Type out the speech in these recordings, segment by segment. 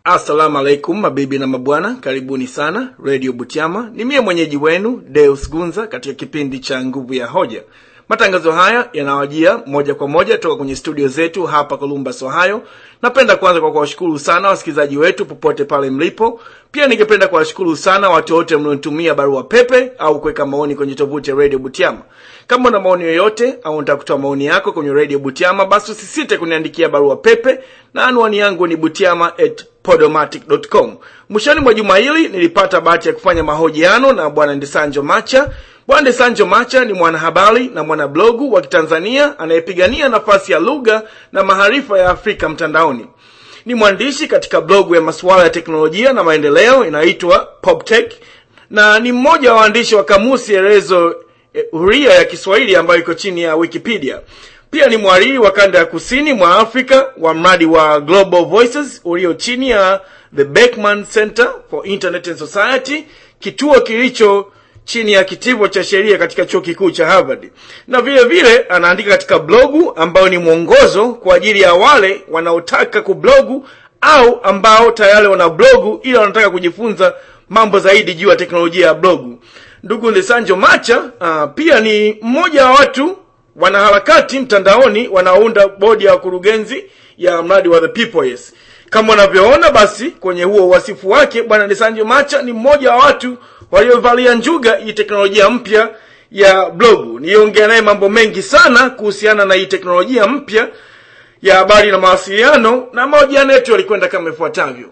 assalamu alaikum mabibi na mabwana karibuni sana radio butiama ni mie mwenyeji wenu deus gunza katika kipindi cha nguvu ya hoja matangazo haya yanawajia moja kwa moja toka kwenye studio zetu hapa columbus ohio napenda kwanza kwa kuwashukuru sana wasikilizaji wetu popote pale mlipo pia ningependa kuwashukuru sana watu wote mlionitumia barua pepe au kuweka maoni kwenye tovuti ya radio butiama kama una maoni yoyote au unataka kutoa maoni yako kwenye radio butiama basi usisite kuniandikia barua pepe na anwani yangu ni butiama at podomatic.com mwishoni mwa juma hili nilipata bahati ya kufanya mahojiano na bwana ndesanjo macha bwana ndesanjo macha ni mwanahabari na mwanablogu wa kitanzania anayepigania nafasi ya lugha na maarifa ya afrika mtandaoni ni mwandishi katika blogu ya masuala ya teknolojia na maendeleo inayoitwa poptech na ni mmoja wa waandishi wa kamusi elezo eh, huria ya kiswahili ambayo iko chini ya wikipedia pia ni mwariri wa kanda ya kusini mwa afrika wa mradi wa global voices ulio chini ya the beckman center for internet and society kituo kilicho chini ya kitivo cha sheria katika chuo kikuu cha harvard na vile vile anaandika katika blogu ambayo ni mwongozo kwa ajili ya wale wanaotaka kublogu au ambao tayari wana blogu ila wanataka kujifunza mambo zaidi juu ya teknolojia ya blogu ndugu ndesanjo macha uh, pia ni mmoja wa watu wanaharakati mtandaoni wanaounda bodi ya wakurugenzi ya mradi wa the people yes kama unavyoona basi kwenye huo wasifu wake bwana desanjo macha ni mmoja wa watu waliovalia njuga hii teknolojia mpya ya blogu niliongea naye mambo mengi sana kuhusiana na hii teknolojia mpya ya habari na mawasiliano na mahojiano yetu yalikwenda kama ifuatavyo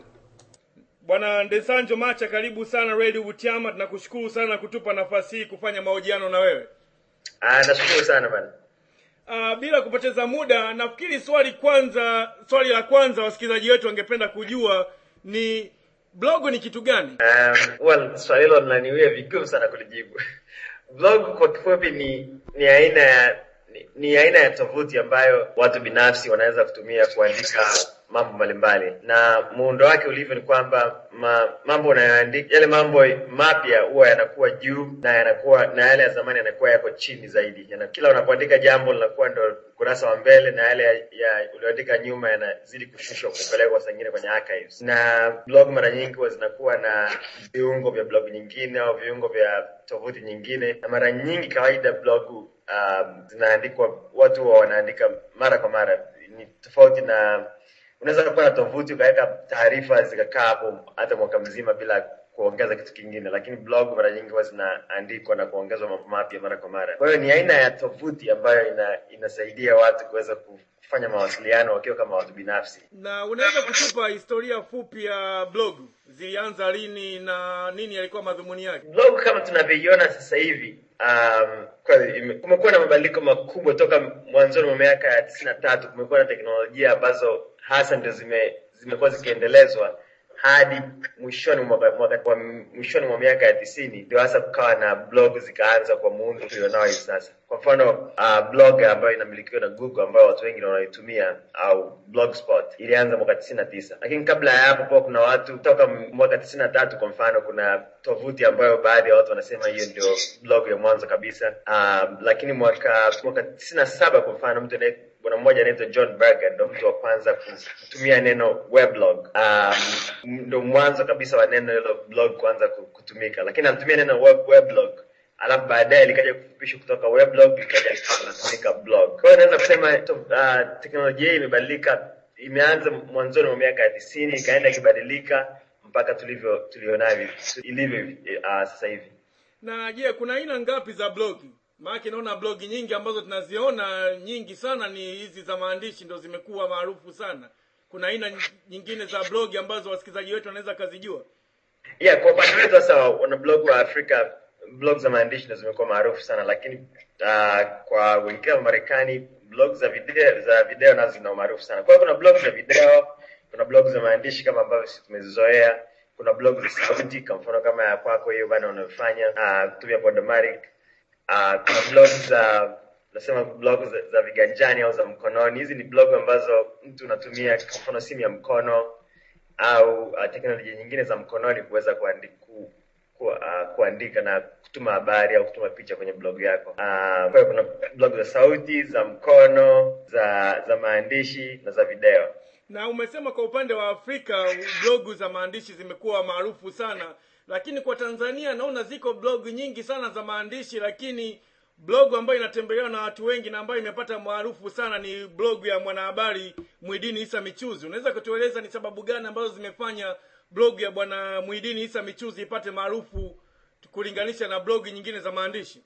bwana ndesanjo macha karibu sana radio butiama tunakushukuru sana kutupa nafasi hii kufanya mahojiano na wewe Ah, nashukuru sana bana. Uh, bila kupoteza muda nafikiri swali kwanza swali la kwanza wasikilizaji wetu wangependa kujua ni blog ni kitu gani Um, well, swali hilo linaniwia vigumu sana kulijibu. Blog kwa kifupi ni ni aina ya ni, ni aina ya tovuti ambayo watu binafsi wanaweza kutumia kuandika mambo mbalimbali na muundo wake ulivyo ni kwamba ma, mambo unayoandika yale mambo mapya huwa yanakuwa juu na yanakuwa na yale ya zamani yanakuwa yako chini zaidi Yana, kila unapoandika jambo linakuwa ndo ukurasa wa mbele na yale ya, ya ulioandika nyuma yanazidi kushushwa kupelekwa saa ingine kwenye archives na blog mara nyingi huwa zinakuwa na viungo vya blog nyingine au viungo vya tovuti nyingine na mara nyingi kawaida blog um, zinaandikwa watu huwa wanaandika mara kwa mara ni tofauti na unaweza kuwa na tovuti ukaweka taarifa zikakaa hapo hata mwaka mzima bila kuongeza kitu kingine lakini blog mara nyingi huwa zinaandikwa na kuongezwa mambo mapya mara kwa mara kwa hiyo ni aina ya tovuti ambayo ina, inasaidia watu kuweza kufanya mawasiliano wakiwa kama watu binafsi na unaweza kutupa historia fupi ya blog zilianza lini na nini yalikuwa madhumuni yake blog kama tunavyoiona sasa hivi um, kweli ime- kumekuwa na mabadiliko makubwa toka mwanzoni mwa miaka ya tisini na tatu kumekuwa na teknolojia ambazo hasa ndio zime zimekuwa zikiendelezwa hadi mwishoni mwa mwaka- mwa mwishoni mwa miaka ya tisini ndio hasa kukawa na blog zikaanza kwa muundo tulionao hivi sasa kwa mfano uh, blog ambayo inamilikiwa na google ambayo watu wengi wanaitumia au blogspot ilianza mwaka tisini na tisa lakini kabla ya hapo kuwa kuna watu toka mwaka tisini na tatu kwa mfano kuna tovuti ambayo baadhi ya watu wanasema hiyo ndio blog ya mwanzo kabisa um, lakini mwaka mwaka tisini na saba kwa mfano mtu anaye bwana mmoja anaitwa John Berger ndo mtu wa kwanza kutumia neno weblog. Um, ndo mwanzo kabisa wa neno hilo blog kuanza ku- kutumika, lakini alitumia neno web, weblog alafu baadaye likaja kufupishwa kutoka weblog likaja likatumika blog. Kwa hiyo naweza kusema to, uh, teknolojia hii imebadilika, imeanza mwanzoni mwa miaka ya tisini ikaenda ikibadilika mpaka tulivyo tulionavyo ilivyo uh, sasa hivi. na je kuna aina ngapi za blogi maanake naona blogi nyingi ambazo tunaziona nyingi sana ni hizi za maandishi ndo zimekuwa maarufu sana kuna aina ny- nyingine za blogi ambazo wasikilizaji wetu wanaweza kazijua yeah kwa upande wetu sasa wanablog wa afrika blog za maandishi ndo zimekuwa maarufu sana lakini uh, kwa wengine wa marekani blog za video za video nazo zina umaarufu sana kwa hiyo kuna blog za video kuna blog za maandishi kama ambavyo sisi tumezizoea kuna blog za sauti kwa mfano kama ya kwako hiyo bana unayofanya uh, kutumia podomatic uh, kuna blog za nasema blog za, za viganjani au za mkononi hizi ni blog ambazo mtu unatumia kwa mfano simu ya mkono au uh, teknolojia nyingine za mkononi kuweza kuandi, ku, ku, uh, kuandika na kutuma habari au kutuma picha kwenye blog yako. Uh, kwa hiyo kuna blog za sauti, za mkono, za za maandishi na za video. na umesema kwa upande wa afrika blogu za maandishi zimekuwa maarufu sana lakini kwa tanzania naona ziko blog nyingi sana za maandishi lakini blog ambayo inatembelewa na watu wengi na ambayo imepata maarufu sana ni blog ya mwanahabari mwidini isa michuzi unaweza kutueleza ni sababu gani ambazo zimefanya blog ya bwana mwidini isa michuzi ipate maarufu kulinganisha na blog nyingine za maandishi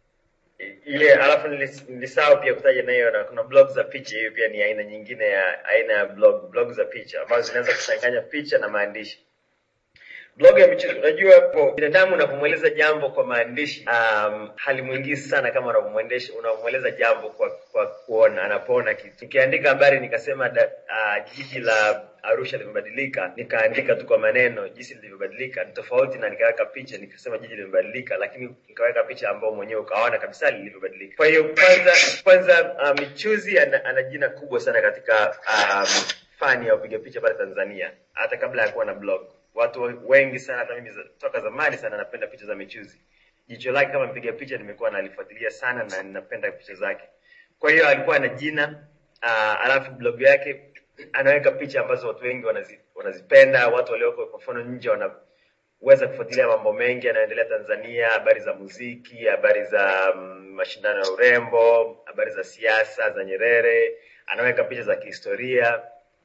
ile alafu nilis- nilisahau pia kutaja na hiyo na kuna blog za picha hiyo pia ni aina nyingine ya aina ya blog blog za picha ambazo zinaweza kuchanganya picha na maandishi blog ya michezo unajua po binadamu unapomweleza jambo kwa maandishi um, halimwingii sana kama unapomwendesha unapomweleza jambo kwa kwa kuona anapoona kitu nikiandika habari nikasema da, uh, jiji la arusha limebadilika nikaandika tu kwa maneno jinsi lilivyobadilika ni tofauti na nikaweka picha nikasema jiji limebadilika lakini nikaweka picha ambao mwenyewe ukaona kabisa lilivyobadilika kwa hiyo kwanza kwanza uh, michuzi ana, ana jina kubwa sana katika um, fani ya upiga picha pale tanzania hata kabla ya kuwa na blog watu wengi sana hata mimi za- toka zamani sana napenda picha za michuzi jicho lake kama mpiga picha nimekuwa nalifuatilia sana na ninapenda picha zake kwa hiyo alikuwa na jina uh, alafu blog yake anaweka picha ambazo watu wengi wanazi, wanazipenda watu walioko kwa mfano nje wanaweza kufuatilia mambo mengi yanayoendelea tanzania habari za muziki habari za mm, mashindano ya urembo habari za siasa za nyerere anaweka picha za kihistoria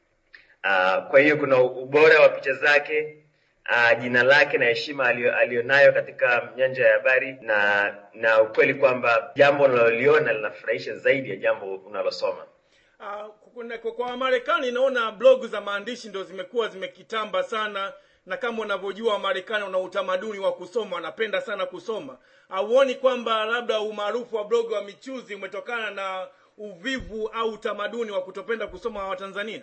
Uh, kwa hiyo kuna ubora wa picha zake uh, jina lake na heshima alio- alionayo katika nyanja ya habari na na ukweli kwamba jambo unaloliona linafurahisha zaidi ya jambo unalosoma Uh, kuna- kwa- kwa Wamarekani naona blog za maandishi ndo zimekuwa zimekitamba sana, na kama unavyojua Wamarekani wana utamaduni wa kusoma, wanapenda sana kusoma. Hauoni kwamba labda umaarufu wa blog wa michuzi umetokana na uvivu au utamaduni wa kutopenda kusoma wa Watanzania?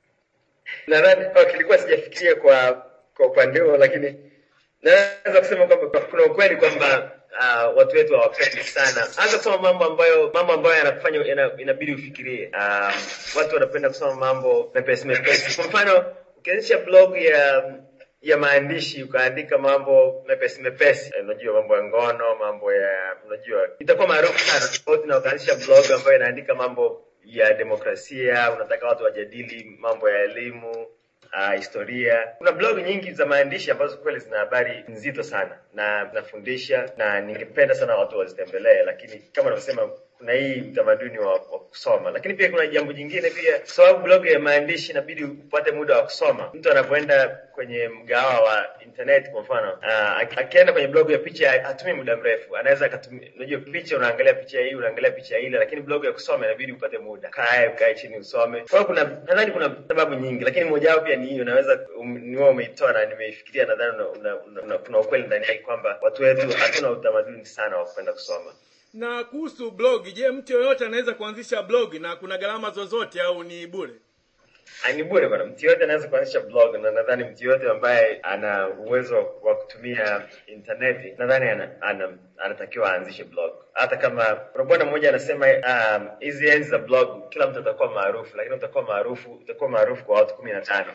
nadhani oh, kilikuwa sijafikiria kwa kwa upande huo lakini naweza kusema kwamba kuna ukweli kwamba uh, watu wetu hawapendi sana hasa kusoma mambo ambayo mambo ambayo yanakufanya yana, inabidi ufikirie um, watu wanapenda kusoma mambo mepesi mepesi kwa mfano ukianzisha blog ya ya maandishi ukaandika mambo mepesi mepesi eh, unajua mambo ya ngono mambo ya unajua itakuwa maarufu sana tofauti na ukaanzisha blog ambayo inaandika mambo ya demokrasia unataka watu wajadili mambo ya elimu uh, historia kuna blog nyingi za maandishi ambazo kweli zina habari nzito sana na zinafundisha na ningependa sana watu wazitembelee lakini kama navyosema kuna hii utamaduni wa, wa kusoma lakini pia kuna jambo jingine pia kwa sababu blog ya maandishi inabidi upate muda wa kusoma mtu anapoenda kwenye mgawa wa internet kwa mfano uh, akienda kwenye blog ya picha hatumi muda mrefu anaweza akatumia unajua picha unaangalia picha hii unaangalia picha ile lakini blog ya kusoma inabidi upate muda kae ukae chini usome kwa hiyo kuna nadhani kuna sababu nyingi lakini moja wapo pia ni hiyo unaweza um, ni wewe umeitoa na nimeifikiria nadhani una, una, una, una, kuna ukweli ndani yake kwamba watu wetu hatuna utamaduni sana wa kupenda kusoma Na kuhusu blog, je, mtu yoyote anaweza kuanzisha blog na kuna gharama zozote au ni bure? Ah, ni bure bwana mtu yoyote anaweza kuanzisha blog na nadhani mtu yoyote ambaye ana uwezo wa kutumia intaneti nadhani ana, ana, anatakiwa aanzishe blog hata kama kuna bwana mmoja anasema um, hizi enzi za blog kila mtu atakuwa maarufu lakini utakuwa maarufu utakuwa maarufu kwa watu kumi na tano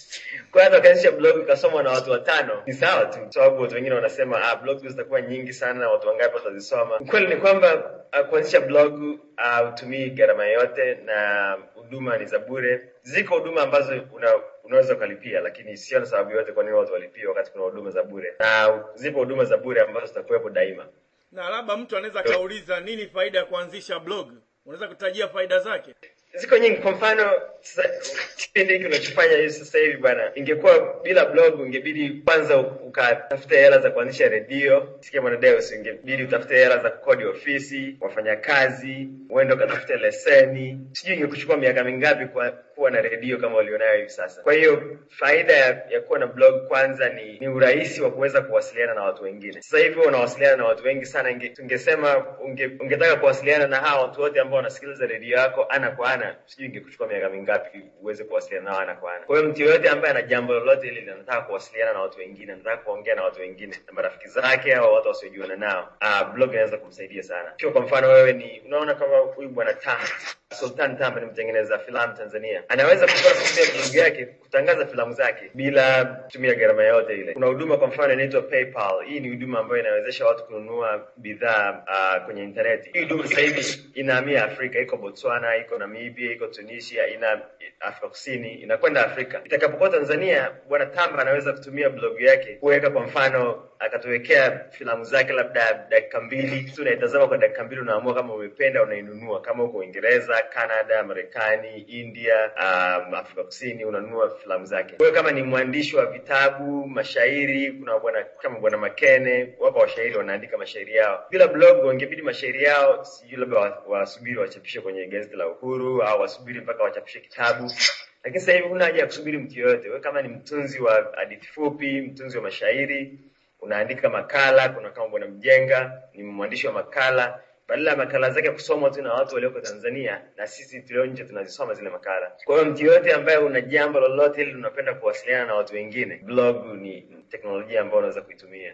kwa hiyo hata ukaanzisha blog ikasomwa na watu watano ni sawa tu kwa sababu watu wengine wanasema ah, blog zitakuwa nyingi sana na watu wangapi watazisoma ukweli ni kwamba uh, kuanzisha blog hutumii gharama yoyote na huduma ni za bure ziko huduma ambazo una, unaweza ukalipia lakini sio na sababu yote kwa nini watu walipie wakati kuna huduma za bure na zipo huduma za bure ambazo zitakuwepo daima Na labda mtu anaweza akauliza nini faida ya kuanzisha blog? Unaweza kutajia faida zake? ziko nyingi kwa mfano sasa, kipindi hiki unachofanya hivi sasa hivi bwana ingekuwa bila blog ungebidi kwanza ukatafute hela za kuanzisha redio sikia mwanadeus ungebidi utafute hela za kukodi ofisi wafanyakazi uende ukatafute leseni sijui ingekuchukua miaka mingapi kwa kuwa na redio kama ulionayo hivi sasa kwa hiyo faida ya, ya kuwa na blog kwanza ni, ni urahisi wa kuweza kuwasiliana na watu wengine sasa hivi unawasiliana na watu wengi sana inge, tungesema unge, ungetaka kuwasiliana na hawa watu wote ambao wanasikiliza redio yako ana kwa ana sijui ingekuchukua miaka mingapi uweze kuwasiliana nao ana kwa ana kwa hiyo mtu yoyote ambaye ana jambo lolote lile anataka kuwasiliana na watu wengine anataka kuongea na watu wengine na marafiki zake au watu wasiojuana nao uh, blog inaweza kumsaidia sana ikiwa kwa mfano wewe ni unaona kama huyu bwana Tamba Sultan Tamba ni mtengeneza filamu Tanzania anaweza kutoka kutumia blog yake kutangaza filamu zake bila kutumia gharama yoyote ile kuna huduma kwa mfano inaitwa PayPal hii ni huduma ambayo inawezesha watu kununua bidhaa uh, kwenye intaneti hii huduma sasa hivi inahamia Afrika iko Botswana iko Namibia Libya, iko Tunisia, ina Afrika Kusini, inakwenda Afrika. Itakapokuwa Tanzania, bwana Tamba anaweza kutumia blog yake kuweka, kwa mfano, akatuwekea filamu zake labda dakika mbili tu, unaitazama kwa dakika mbili, unaamua kama umependa, unainunua. Kama uko Uingereza, Canada, Marekani, India, um, Afrika Kusini, unanunua filamu zake. Kwa hiyo kama ni mwandishi wa vitabu, mashairi, kuna bwana kama bwana Makene, wako washairi wanaandika mashairi yao. Bila blog, wangebidi mashairi yao sijui labda wa- wasubiri wachapishe kwenye gazeti la Uhuru au wasubiri mpaka wachapishe kitabu lakini sasa hivi huna haja ya kusubiri mtu yoyote. Wewe kama ni mtunzi wa hadithi fupi, mtunzi wa mashairi, unaandika makala. Kuna kama bwana Mjenga ni mwandishi wa makala, badala ya makala zake kusomwa tu na watu walioko Tanzania, na sisi tulio nje tunazisoma zile makala. Kwa hiyo mtu yoyote ambaye una jambo lolote ili unapenda kuwasiliana na watu wengine, blog ni teknolojia ambayo unaweza kuitumia.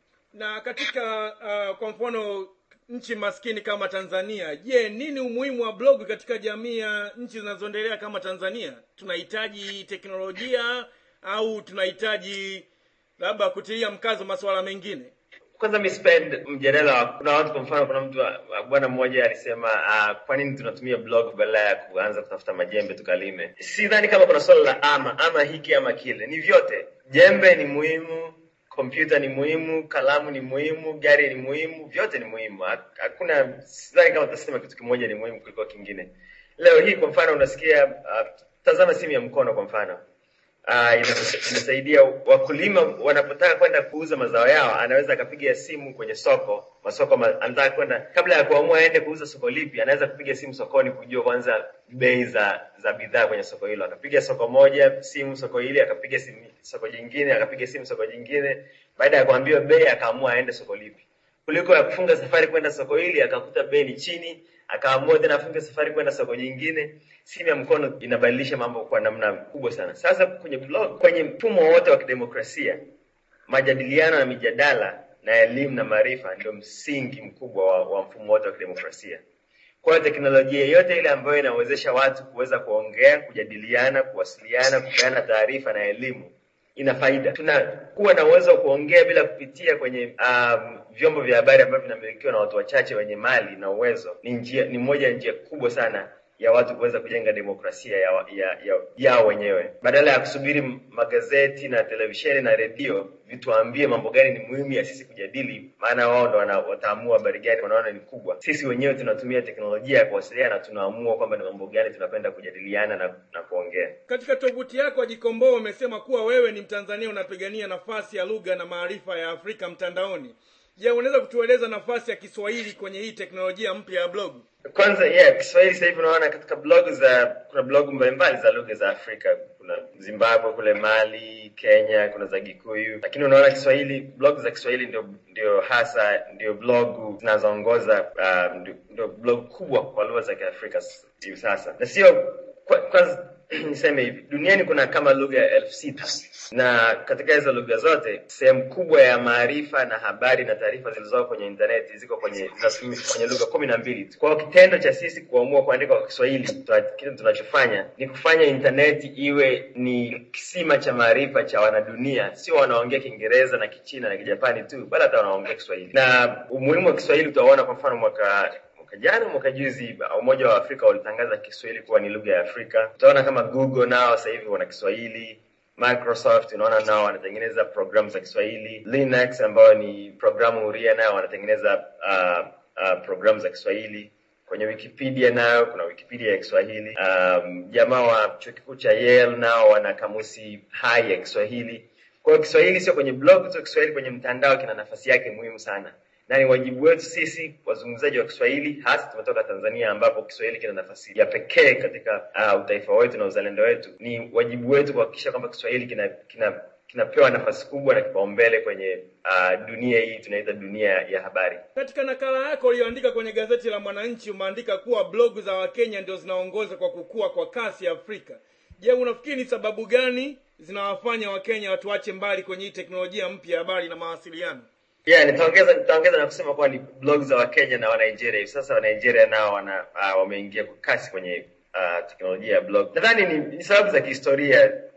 na katika uh, kwa mfano nchi maskini kama tanzania je nini umuhimu wa blog katika jamii ya nchi zinazoendelea kama tanzania tunahitaji teknolojia au tunahitaji labda kutilia mkazo masuala mengine Kwanza mi spend mjadala wa kuna watu, kwa mfano, kuna mtu wa- wa- bwana mmoja alisema uh, kwa nini tunatumia blog badala ya kuanza kutafuta majembe tukalime. Sidhani kama kuna swala la ama ama hiki ama kile, ni vyote. Jembe ni muhimu, kompyuta ni muhimu, kalamu ni muhimu, gari ni muhimu, vyote ni muhimu. Ha- Hakuna, sidhani kama tutasema kitu kimoja ni muhimu kuliko kingine. Leo hii kwa mfano unasikia uh, tazama simu ya mkono kwa mfano uh, ina- inasaidia wakulima wanapotaka kwenda kuuza mazao yao, anaweza akapiga simu kwenye soko masoko ma, anataka kwenda kabla ya kuamua aende kuuza soko lipi, anaweza kupiga simu sokoni kujua kwanza bei za za bidhaa kwenye soko hilo. Akapiga soko moja simu soko hili, akapiga simu soko jingine, akapiga simu soko jingine. Baada ya kuambiwa bei, akaamua aende soko lipi, kuliko ya kufunga safari kwenda soko hili akakuta bei ni chini, akaamua tena afunge safari kwenda soko jingine. Simu ya mkono inabadilisha mambo kwa namna kubwa sana. Sasa kwenye blog, kwenye mfumo wote wa kidemokrasia, majadiliano na mijadala na elimu na maarifa ndio msingi mkubwa wa, wa mfumo wote wa kidemokrasia. Kwa hiyo teknolojia yote ile ambayo inawezesha watu kuweza kuongea, kujadiliana, kuwasiliana, kupeana taarifa na elimu ina faida. Tunakuwa na uwezo wa kuongea bila kupitia kwenye um, vyombo vya habari ambavyo vinamilikiwa na watu wachache wenye mali na uwezo. Ni njia, ni moja ya njia kubwa sana ya watu kuweza kujenga demokrasia ya, ya, ya, yao wenyewe, badala ya kusubiri magazeti na televisheni na redio vituambie mambo gani ni muhimu ya sisi kujadili, maana wao ndo wana- wataamua habari gani wanaona ni kubwa. Sisi wenyewe tunatumia teknolojia ya kuwasiliana na tunaamua kwamba ni mambo gani tunapenda kujadiliana na, na kuongea. katika tovuti yako Jikomboa umesema kuwa wewe ni Mtanzania unapigania nafasi ya lugha na maarifa ya Afrika mtandaoni. Je, unaweza kutueleza nafasi ya Kiswahili kwenye hii teknolojia mpya ya blog? Kwanza yeah, Kiswahili sasa hivi unaona katika blog za kuna blog mbalimbali za lugha za Afrika. Kuna Zimbabwe kule, Mali, Kenya, kuna za Gikuyu, lakini unaona Kiswahili, blog za Kiswahili ndio ndio hasa ndio blog zinazoongoza uh, ndio, ndio blog kubwa kwa lugha za Kiafrika s- hivi sasa, na sio kwa- kwanza niseme hivi, duniani kuna kama lugha elfu sita na katika hizo lugha zote sehemu kubwa ya maarifa na habari na taarifa zilizoko kwenye intaneti ziko kwenye zinatumika kwenye lugha kumi na mbili tu. Kwa hiyo kitendo cha sisi kuamua kuandika kwa Kiswahili, tuna- kitu tunachofanya ni kufanya intaneti iwe ni kisima cha maarifa cha wanadunia, sio wanaongea Kiingereza na Kichina na Kijapani tu, bali hata wanaongea Kiswahili. Na umuhimu wa Kiswahili utaona kwa mfano mwaka mwaka jana mwaka juzi Umoja wa Afrika ulitangaza Kiswahili kuwa ni lugha ya Afrika. Utaona kama Google nao sasa hivi wana Kiswahili. Microsoft unaona nao wanatengeneza programu za Kiswahili. Linux ambayo ni programu huria nao wanatengeneza uh, uh, programu za Kiswahili. Kwenye Wikipedia nayo kuna Wikipedia ya Kiswahili. Um, jamaa wa chuo kikuu cha Yale nao wana kamusi hai ya Kiswahili. Kwa hiyo Kiswahili sio kwenye blog tu, Kiswahili kwenye mtandao kina nafasi yake muhimu sana na ni wajibu wetu sisi wazungumzaji wa Kiswahili, hasa tumetoka Tanzania ambapo Kiswahili kina nafasi ya pekee katika uh, utaifa wetu na uzalendo wetu. Ni wajibu wetu kuhakikisha kwamba Kiswahili kina kina kinapewa nafasi kubwa na kipaumbele kwenye uh, dunia hii tunaita dunia ya habari. Katika nakala yako uliyoandika kwenye gazeti la Mwananchi umeandika kuwa blogu za Wakenya ndio zinaongoza kwa kukua kwa kasi Afrika. Je, unafikiri ni sababu gani zinawafanya Wakenya watuache mbali kwenye hii teknolojia mpya ya habari na mawasiliano? Yeah, nitaongeza nitaongeza na kusema kuwa ni blog za Wakenya na Wanigeria. Hivi sasa Wanigeria nao wana uh, wameingia kwa kasi kwenye uh, teknolojia ya blog. Nadhani ni, ni sababu za kihistoria.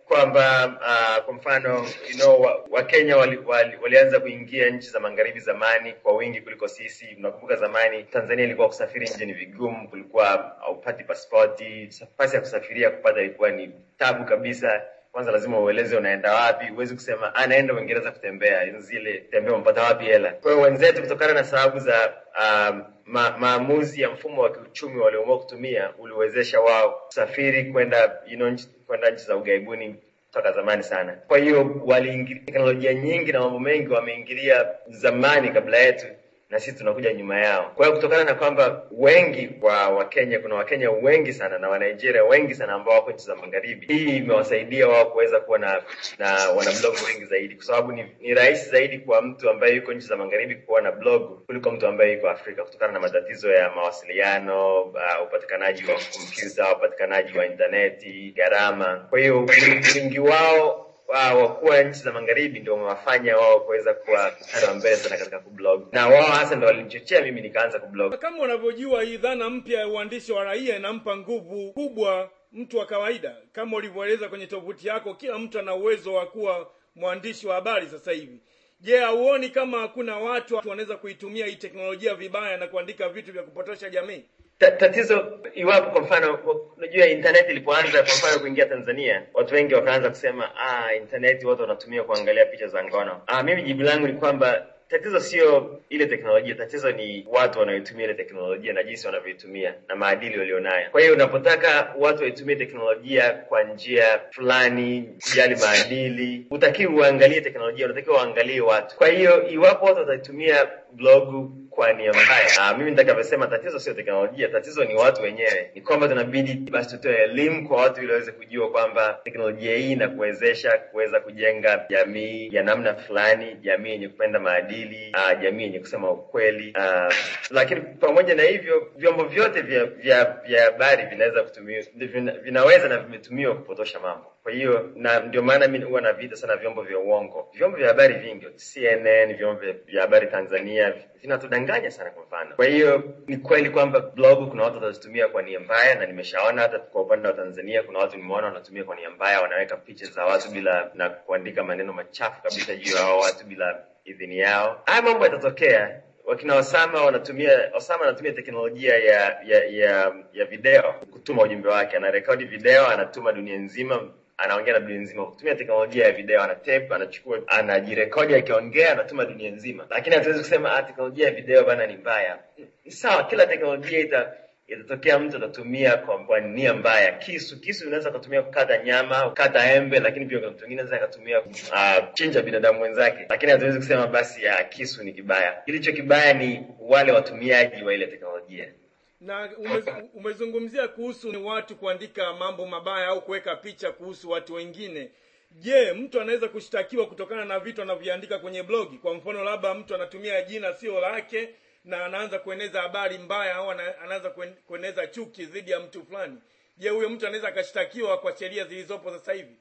kwamba uh, kwa mfano you know, wa- Wakenya wali, wali, walianza kuingia nchi za magharibi zamani kwa wingi kuliko sisi. Mnakumbuka zamani Tanzania ilikuwa kusafiri nje ni vigumu, kulikuwa haupati pasipoti, nafasi ya kusafiria kupata ilikuwa ni tabu kabisa. Kwanza lazima ueleze unaenda wapi, huwezi kusema anaenda Uingereza kutembea, zile tembea umpata wapi hela. Kwa hiyo wenzetu, kutokana na sababu za um, ma, maamuzi ya mfumo wa kiuchumi walioamua kutumia, uliwezesha wao kusafiri kwenda you know, nchi- kwenda nchi za ughaibuni toka zamani sana. Kwa hiyo waliingilia teknolojia nyingi na mambo mengi wameingilia zamani kabla yetu, na sisi tunakuja nyuma yao. Kwa hiyo kutokana na kwamba wengi wa Wakenya, kuna Wakenya wengi sana na Wanigeria wengi sana ambao wako nchi za magharibi, hii imewasaidia wao kuweza kuwa na na wana blog wengi zaidi, kwa sababu ni, ni rahisi zaidi kwa mtu ambaye yuko nchi za magharibi kuwa na blog kuliko mtu ambaye yuko Afrika, kutokana na matatizo ya mawasiliano, uh, upatikanaji wa kompyuta, upatikanaji wa intaneti, gharama. Kwa hiyo wingi wao wa wa kuwa nchi za magharibi ndio wamewafanya wao kuweza kuwa mstari wa mbele sana katika kublog, na wao hasa ndio walinichochea mimi nikaanza kublog. Kama unavyojua hii dhana mpya ya uandishi wa raia inampa nguvu kubwa mtu wa kawaida. Kama ulivyoeleza kwenye tovuti yako, kila mtu ana uwezo wa kuwa mwandishi wa habari sasa hivi. Je, hauoni kama hakuna watu wanaweza kuitumia hii teknolojia vibaya na kuandika vitu vya kupotosha jamii? Ta- tatizo iwapo kwa mfano unajua internet ilipoanza kwa mfano kuingia Tanzania watu wengi wakaanza kusema ah internet watu wanatumia kuangalia picha za ngono ah mimi jibu langu ni kwamba tatizo sio ile teknolojia tatizo ni watu wanaoitumia ile teknolojia na jinsi wanavyoitumia na maadili walionayo kwa hiyo unapotaka watu waitumie teknolojia kwa njia fulani kujali maadili utakiwa uangalie teknolojia unatakiwa uangalie watu kwa hiyo iwapo watu wataitumia blogu kwa nia mbaya. Ah, mimi nitakavyosema tatizo sio teknolojia, tatizo ni watu wenyewe. Ni kwamba tunabidi basi tutoe elimu kwa watu ili waweze kujua kwamba teknolojia hii inakuwezesha kuweza kujenga jamii ya namna fulani, jamii yenye kupenda maadili, ah, jamii yenye kusema ukweli. Ah, lakini pamoja na hivyo, vyombo vyote vya vya vya habari vinaweza kutumia vina, vinaweza na vimetumiwa kupotosha mambo. Kwa hiyo na ndio maana mimi huwa naviita sana vyombo vya uongo. Vyombo vya habari vingi, CNN, vyombo vya- vya habari Tanzania vinatudanganya sana kwa mfano. Kwa hiyo ni kweli kwamba blog kuna watu watazitumia kwa nia mbaya, na nimeshaona hata kwa upande wa Tanzania kuna watu nimeona wanatumia kwa nia mbaya, wanaweka picha za watu bila na kuandika maneno machafu kabisa juu ya hao watu bila idhini yao. Haya mambo yatatokea. Wakina Osama wanatumia Osama anatumia teknolojia ya ya ya, ya video kutuma ujumbe wake, anarekodi video, anatuma dunia nzima anaongea na dunia nzima kwa kutumia teknolojia ya video, ana tape, anachukua, anajirekodi akiongea, anatuma dunia nzima. Lakini hatuwezi kusema ah, teknolojia ya video bana ni mbaya. Ni sawa, kila teknolojia ita itatokea mtu atatumia kwa, kwa nia mbaya. Kisu kisu unaweza kutumia kukata nyama, kukata embe, lakini pia mtu mwingine anaweza akatumia uh, chinja binadamu wenzake. Lakini hatuwezi kusema basi ya kisu ni kibaya. Kilicho kibaya ni wale watumiaji wa ile teknolojia. na ume, umezungumzia kuhusu ni watu kuandika mambo mabaya au kuweka picha kuhusu watu wengine je mtu anaweza kushtakiwa kutokana na vitu anavyoandika kwenye blogi kwa mfano labda mtu anatumia jina sio lake na anaanza kueneza habari mbaya au ana- anaanza kuen- kueneza chuki dhidi ya mtu fulani je huyo mtu anaweza akashtakiwa kwa sheria zilizopo sasa hivi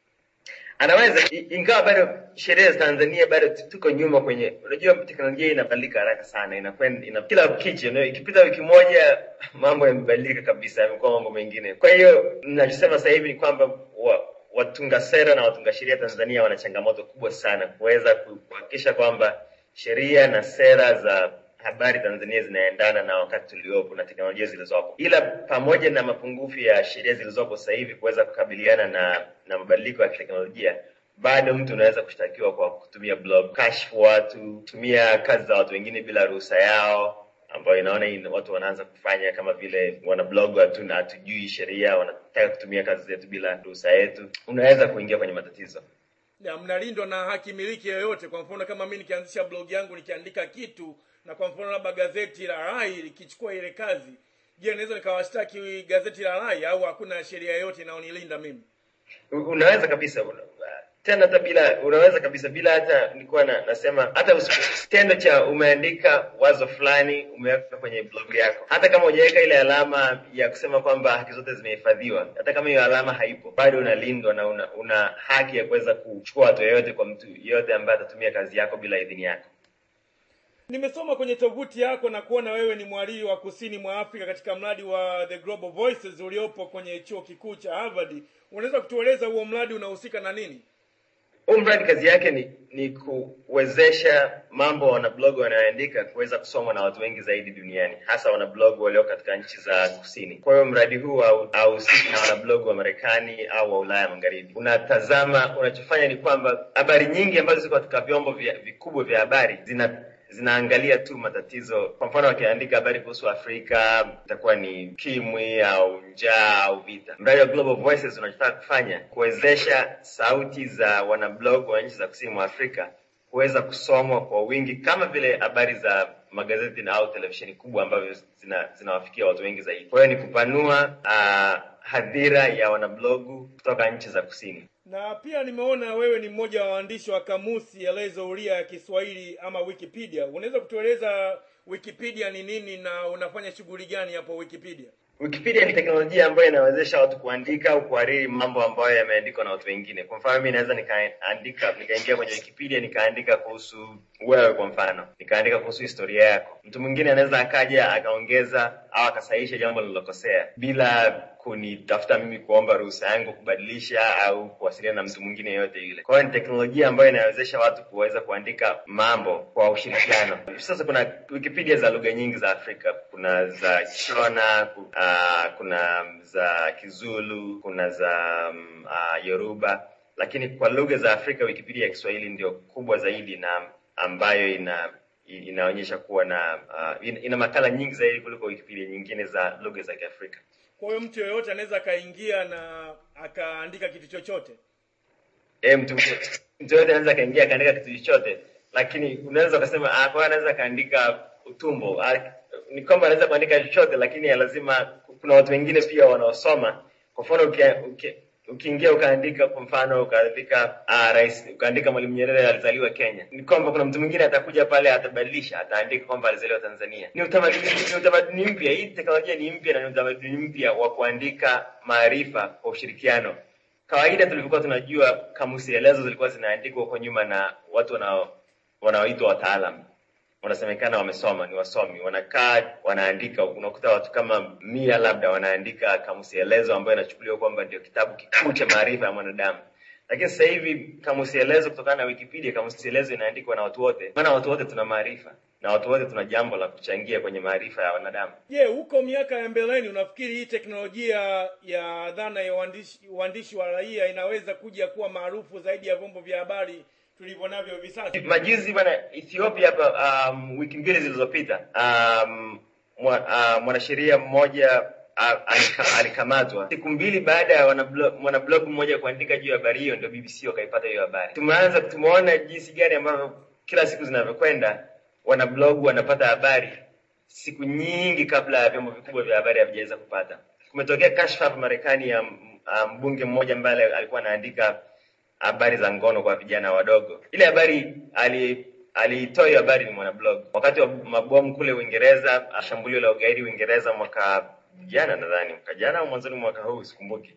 anaweza i- ingawa bado sheria za Tanzania bado tu- tuko nyuma kwenye unajua teknolojia inabadilika haraka sana inakwenda ina, kila kichi you know, ikipita wiki moja mambo yamebadilika kabisa yamekuwa mambo mengine kwa hiyo ninachosema sasa hivi ni kwamba wa, watunga sera na watunga sheria Tanzania wana changamoto kubwa sana kuweza ku- kuhakikisha kwamba sheria na sera za habari Tanzania zinaendana na wakati tuliopo na teknolojia zilizopo, ila pamoja na mapungufu ya sheria zilizopo sasa hivi kuweza kukabiliana na na mabadiliko ya teknolojia, bado mtu unaweza kushtakiwa kwa kutumia blog, kashfu watu, kutumia kazi za watu wengine bila ruhusa yao, ambayo inaona hii watu wanaanza kufanya kama vile wana blog watu na hatujui sheria, wanataka kutumia kazi zetu bila ruhusa yetu, unaweza kuingia kwenye matatizo. ya mnalindwa na haki miliki yoyote kwa mfano kama mi nikianzisha blog yangu nikiandika kitu na kwa mfano labda gazeti la rai likichukua ile kazi je naweza nikawashtaki gazeti la rai au hakuna sheria yoyote inayonilinda mimi U- unaweza kabisa una- tena hata bila unaweza kabisa bila hata nilikuwa na, nasema hata usi- kitendo cha umeandika wazo fulani umeweka kwenye blog yako hata kama hujaweka ile alama ya kusema kwamba haki zote zimehifadhiwa hata kama hiyo alama haipo bado unalindwa na una, una haki ya kuweza kuchukua hatua yoyote kwa mtu yeyote ambaye atatumia kazi yako bila idhini yako nimesoma kwenye tovuti yako na kuona wewe ni mwalii wa kusini mwa afrika katika mradi wa the global voices uliopo kwenye chuo kikuu cha harvard unaweza kutueleza huo mradi unahusika na nini huu mradi kazi yake ni ni kuwezesha mambo wanablog wanayoandika kuweza kusomwa na watu wengi zaidi duniani hasa wanablog walio katika nchi za kusini kwa hiyo mradi huu hau- hauhusiki na wanablog wa marekani au wa ulaya magharibi unatazama unachofanya ni kwamba habari nyingi ambazo ziko katika vyombo vya, vikubwa vya habari zina zinaangalia tu matatizo kwa mfano wakiandika habari kuhusu afrika itakuwa ni kimwi au njaa au vita mradi wa global voices unachotaka kufanya kuwezesha sauti za wanablog wa nchi za kusini mwa afrika kuweza kusomwa kwa wingi kama vile habari za magazeti na au televisheni kubwa ambavyo zina, zinawafikia watu wengi zaidi kwa hiyo ni kupanua uh, hadhira ya wanablogu kutoka nchi za kusini na pia nimeona wewe ni mmoja wa waandishi wa kamusi elezo ulia ya kiswahili ama wikipedia unaweza kutueleza wikipedia ni nini na unafanya shughuli gani hapo wikipedia Wikipedia ni teknolojia ambayo inawezesha watu kuandika au kuhariri mambo ambayo yameandikwa na watu wengine. Kwa mfano, mimi naweza nikaandika nikaingia kwenye Wikipedia nikaandika kuhusu wewe, kwa mfano, nikaandika kuhusu historia yako. Mtu mwingine anaweza akaja akaongeza au akasahihisha jambo lililokosea bila kunitafuta mimi kuomba ruhusa yangu kubadilisha au kuwasiliana na mtu mwingine yeyote yule. Kwa hiyo ni teknolojia ambayo inawezesha watu kuweza kuandika mambo kwa ushirikiano. Sasa kuna Wikipedia za lugha nyingi za Afrika, kuna za Shona, ku- ah, kuna za Kizulu, kuna za um, uh, Yoruba, lakini kwa lugha za Afrika Wikipedia ya Kiswahili ndio kubwa zaidi na ambayo ina inaonyesha kuwa na uh, ina, ina makala nyingi zaidi kuliko Wikipedia nyingine za lugha za Kiafrika. kwa hiyo mtu yeyote anaweza akaingia na akaandika kitu chochote eh, mtu mtu yote anaweza akaingia akaandika kitu chochote, lakini unaweza ukasema ah, kwa hiyo anaweza akaandika utumbo ah, ni kwamba anaweza kuandika chochote, lakini ya lazima kuna watu wengine pia wanaosoma. Kwa mfano ukia- uki- ukiingia ukaandika kwa mfano ukaandika ah, rais ukaandika Mwalimu Nyerere alizaliwa Kenya, ni kwamba kuna mtu mwingine atakuja pale atabadilisha, ataandika kwamba alizaliwa Tanzania. Ni utamaduni, ni utamaduni mpya. Hii teknolojia ni mpya na ni utamaduni mpya wa kuandika maarifa kwa ushirikiano kawaida tulivyokuwa tunajua kamusi elezo zilikuwa zinaandikwa huko nyuma na watu wanao wanaoitwa wataalam wanasemekana wamesoma ni wasomi wanakaa wanaandika unakuta watu kama mia labda wanaandika kamusi elezo ambayo inachukuliwa kwamba ndio kitabu kikuu cha maarifa ya mwanadamu lakini sasa hivi kamusi elezo kutokana na wikipedia kamusi elezo inaandikwa na watu wote maana watu wote tuna maarifa na watu wote tuna jambo la kuchangia kwenye maarifa ya wanadamu je huko miaka ya mbeleni unafikiri hii teknolojia ya dhana ya uandishi, uandishi wa raia inaweza kuja kuwa maarufu zaidi ya vyombo vya habari tulivyo navyo hivi sasa majuzi bwana Ethiopia hapa um, wiki mbili zilizopita um, mwa, uh, mwanasheria mmoja uh, alika, alikamatwa siku mbili baada ya wanablo- mwanablog mmoja kuandika juu ya habari hiyo, ndio BBC wakaipata hiyo habari. Tumeanza tumeona jinsi gani ambavyo kila siku zinavyokwenda wanablog wanapata habari siku nyingi kabla ya vyombo vikubwa vya habari havijaweza kupata. Kumetokea kashfa hapa Marekani ya m- ah, mbunge mmoja ambaye alikuwa anaandika habari za ngono kwa vijana wadogo. Ile habari ali aliitoa hiyo habari ni mwanablog wakati wa mabomu kule Uingereza, ah, shambulio la ugaidi Uingereza mwaka jana, nadhani mwaka jana au mwanzoni mwa mwaka huu, sikumbuki.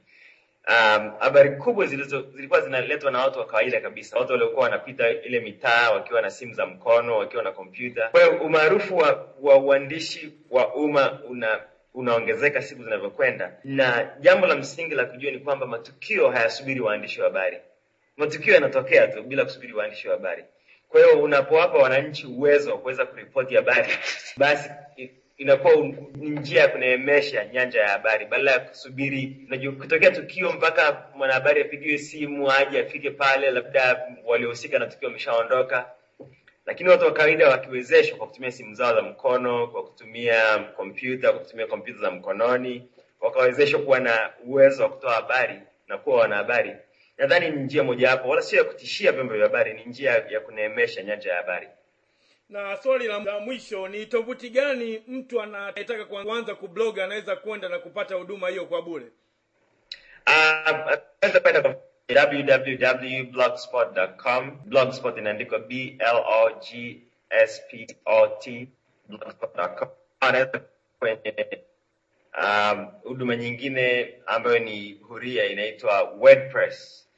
Um, habari kubwa zilizo zilikuwa zinaletwa na watu wa kawaida kabisa, watu waliokuwa wanapita ile mitaa wakiwa na simu za mkono, wakiwa na kompyuta. Kwa hiyo umaarufu wa, wa uandishi wa umma una unaongezeka siku zinavyokwenda, na jambo la msingi la kujua ni kwamba matukio hayasubiri waandishi wa habari matukio yanatokea tu bila kusubiri waandishi wa habari. Kwa hiyo unapowapa wananchi uwezo wa kuweza kuripoti habari, basi i- inakuwa un- ni njia ya kuneemesha nyanja ya habari badala ya kusubiri unajua, kutokea tukio mpaka mwanahabari apigiwe simu aje afike pale, labda waliohusika na tukio wameshaondoka. Lakini watu wa kawaida wakiwezeshwa kwa kutumia simu zao za mkono, kwa kutumia kompyuta, kwa kutumia kompyuta za mkononi, wakawezeshwa kuwa na uwezo wa kutoa habari na kuwa wanahabari, nadhani ni njia mojawapo, wala sio ya kutishia vyombo vya habari, ni njia ya kuneemesha nyanja ya habari. na swali la, la mwisho ni tovuti gani mtu anayetaka kuanza kubloga anaweza kwenda na kupata huduma hiyo kwa bure Ah, Unaweza kwenda kwa www.blogspot.com. Blogspot inaandikwa B L O G S P O T blogspot.com. Anaweza kwenye um, huduma nyingine ambayo ni huria inaitwa WordPress.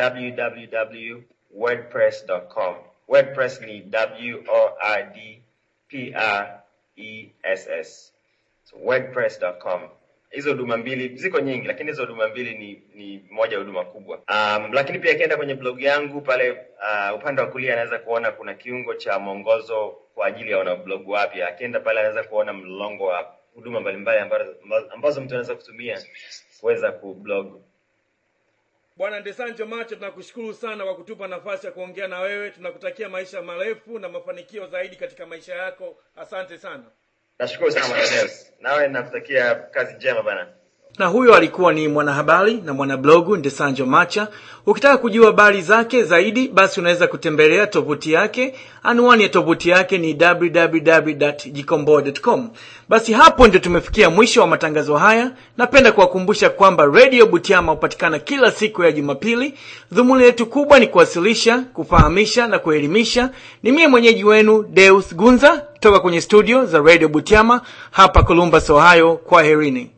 www.wordpress.com. WordPress ni W O R D p r e s s so wordpress.com hizo huduma mbili ziko nyingi lakini hizo huduma mbili ni ni moja ya huduma kubwa um, lakini pia akienda kwenye blog yangu pale uh, upande wa kulia anaweza kuona kuna kiungo cha mwongozo kwa ajili ya wanablog wapya akienda pale anaweza kuona mlolongo wa huduma mbalimbali ambazo, ambazo mtu anaweza kutumia kuweza kublog bwana ndesanjo macho tunakushukuru sana kwa kutupa nafasi ya kuongea na wewe tunakutakia maisha marefu na mafanikio zaidi katika maisha yako asante sana nashukuru sana mwanadeus nawe nakutakia kazi njema bana na huyo alikuwa ni mwanahabari na mwanablogu ndesanjo macha ukitaka kujua habari zake zaidi basi unaweza kutembelea tovuti yake anwani ya tovuti yake ni www.jikomboa.com basi hapo ndio tumefikia mwisho wa matangazo haya napenda kuwakumbusha kwamba radio butiama hupatikana kila siku ya jumapili dhumuni letu kubwa ni kuwasilisha kufahamisha na kuelimisha ni mie mwenyeji wenu deus gunza toka kwenye studio za radio butiama hapa columbus ohio kwa herini